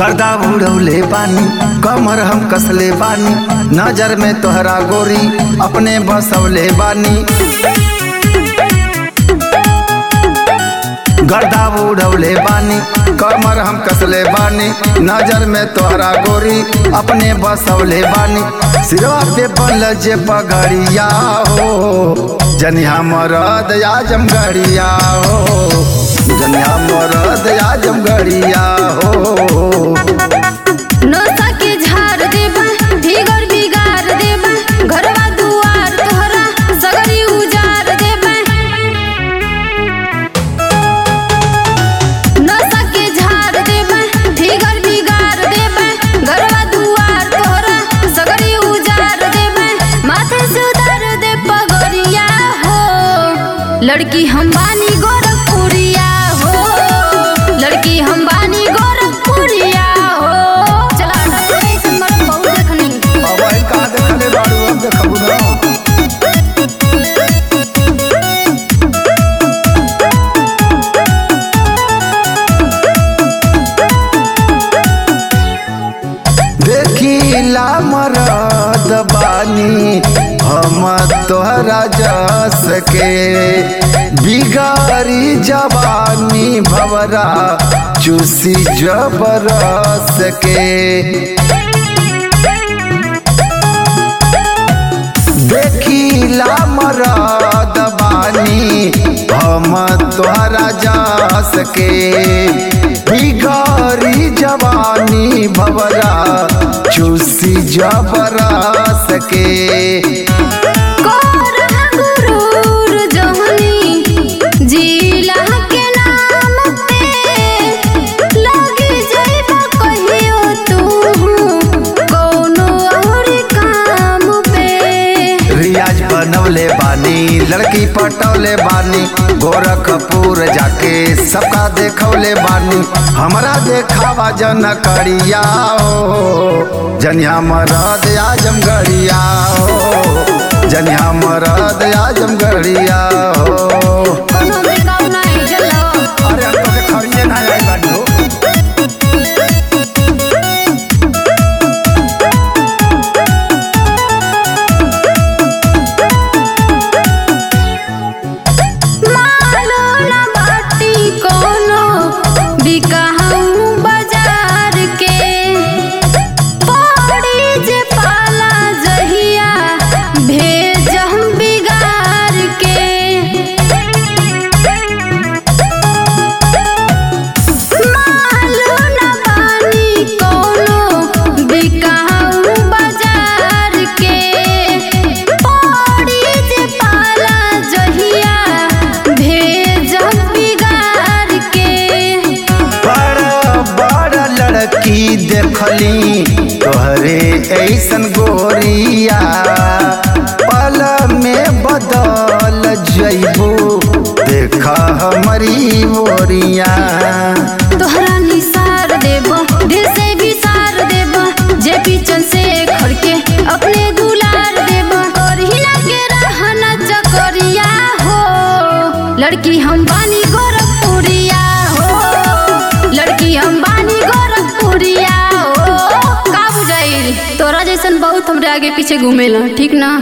गर्दा उड़ौले बानी कमर हम कसले बानी नजर में तोहरा गोरी अपने बसौले बानी गर्दा उड़ौले बानी कमर हम कसले बानी नजर में तोहरा गोरी अपने बसौले बानी सिरवा पे बल जे पगड़िया हो जनिया मरद आजम गड़िया हो जनिया मरद आजम गड़िया हो नोसा के झाड़ देबा ढिगर बिगाड़ देबा घरवा दुआर तोहरा सगरी उजाड़ देबा नोसा के झाड़ देबा ढिगर बिगाड़ देबा घरवा दुआर तोहरा सगरी उजाड़ देबा माथे से उतार दे पगड़िया हो लड़की हम बानी गोरखपुरिया हो लड़की हम बानी गोरखपुरिया हो चला रे समर बहुत देखनी अब आई कहाँ देखले बाड़ू अब देखबू ना देखिला मरद बानी हम तोहरा जस के बिगारी जवानी भवरा चूसी जबरस के देखिला मरद बानी हम तोहरा जस के बिगारी जवानी भवरा चूसी जबरस के कोर गुरूर जहनी जिला के नाम पे लगी जाइबा कहियो तू कोनो और काम पे रियाज बनवले बानी लड़की पटौले बानी गोरखपुर जाके सबका देखौले बानी हमरा देखावा जन करिया हो जनिया मरद आजम गड़िया हो जनिया मरद आजम गड़िया हो कोनो में गाँव नहीं जलो अरे हम तो खड़िए ना आई बानी हो मालो ना बाटी कोनो बिकाहू बाजार के पड़ी जे पाला जहिया भेज हम बिगार के मालो ना बानी कोनो बिकाहू बाजार के पड़ी जे पाला जहिया भेज हम बिगार के बड़ा बड़ा लड़की देखली तोहरे ऐसन गोरिया पल में बदल जइबू देखा हमारी ओरिया तोहरा निसार देबो दिल से भी सार देबो जे पीछन से खड़के अपने दुलार देबो करहिना के रहना चकरिया हो लड़की हम बानी गोरखपुरिया हो लड़की हम बानी गोरखपुरिया हो का बुझाइल तोरा जैसन बहुत हमरे आगे पीछे घूमेला ठीक ना